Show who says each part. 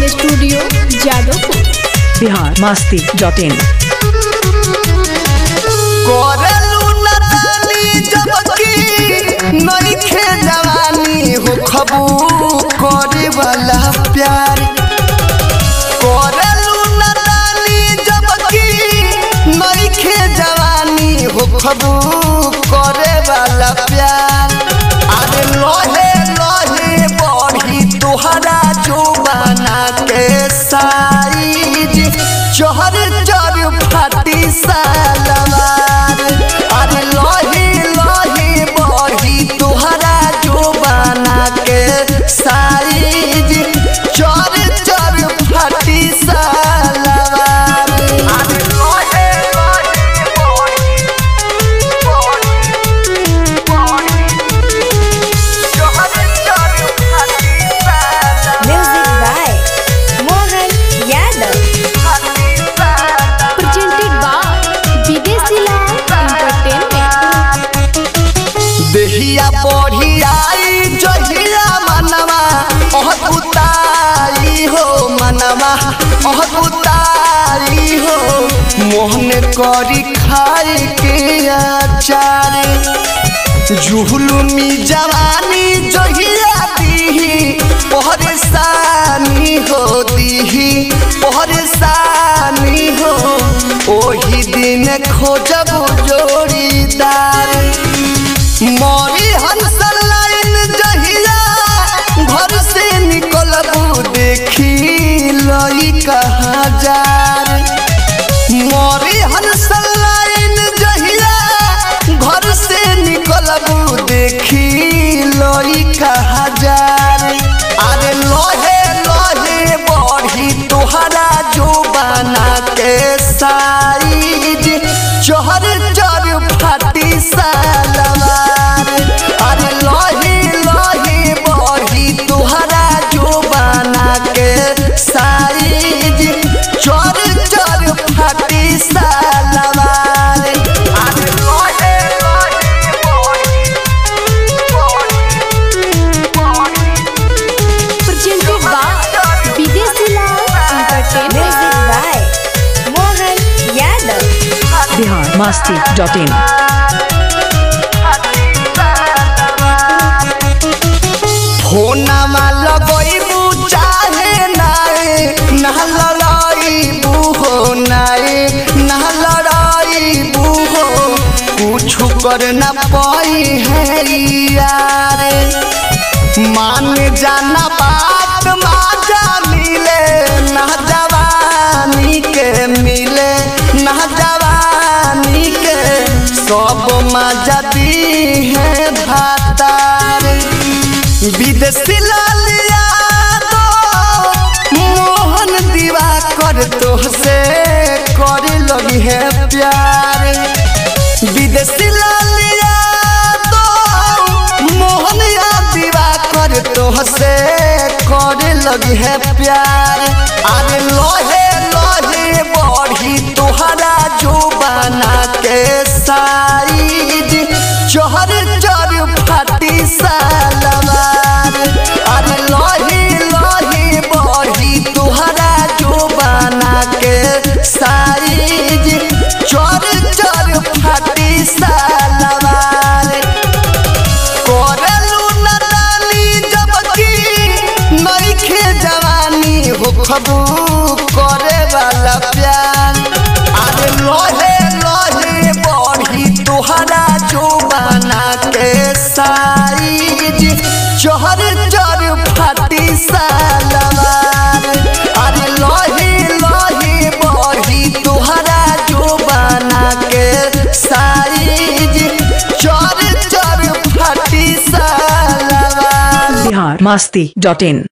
Speaker 1: Recording studio Jadavpur
Speaker 2: Bihar Masti dot in
Speaker 3: करेलू नदानी जबकि नइखे जवानी हो खबू करे वाला प्यार करेलू नदानी जबकि नइखे जवानी हो खबू करे वाला प्यार अरे लोहे लोहे बढ़ी तोहरा जुबाना के साइज चोहर चोर फाटी सालवार अरे लोहे लोहे बढ़ी तोहरा जुबाना के साइज चोर चोर फाटी सालवार अरे लोहे लोहे बढ़ी
Speaker 4: Music by Mohan Yadav.
Speaker 1: presented by Videshi Lal entertainment
Speaker 3: देहिया बढ़ियाई जहिया मनवा अहकुताई हो मनवा अहकुताई हो मोहन करी खाए के आचार जुहलुमी जवानी जहिया दीही परेशानी हो दीही परेशानी हो ओही दिन खोजब जोड़ीदार मोरी हंसल लाइन जहिया घर से निकलबू देखी लई कहाँ जार मोरी हंसल लाइन जहिया घर से निकलबू देखी लई कहाँ जार अरे लोहे लोहे बढ़ी तोहरा जो बना के साइज चोहर चोर फाटी सालवार अरे लोहे लोहे बढ़ी तोहरा जो बना के साइज चोर चोर फाटी सालवार अरे लोहे लोहे
Speaker 1: presented by Videshi Lal entertainment
Speaker 4: Music by Mohan Yadav.
Speaker 2: Bihar Masti dot in
Speaker 3: फोनमा लगैबू चाहे नाए ना लड़ाइबू हो नाए ना लड़ाइबू हो कुछ कर ना पाई है यार मान जाना बात माजा मिले ना जवानी के मिले ना जवानी के सब मजा दी है भातार विदेशी लालिया तो मोहन दीवा कर तो से करे लगी है प्यार विदेशी लालिया तो मोहन या दीवा कर तो से करे लगी है प्यार अरे लोहे लोहे बढ़ी तोहरा जो बना के साइज चोहर चोर फाटी सालवार अरे लोहे लोहे बढ़ी तोहरा जो बना के साइज चोर चोर फाटी सालवार करेलू नदानी जबकि नइखे जवानी हो खबू करे वाला प्यार अरे लोहे लोहे बढ़ी तोहरा जो बना के साइज चोहर चोर फाटी सालवार अरे लोहे लोहे बढ़ी तोहरा जो बना के साइज चोर चोर फाटी सालवार
Speaker 2: बिहार मास्ती डॉट इन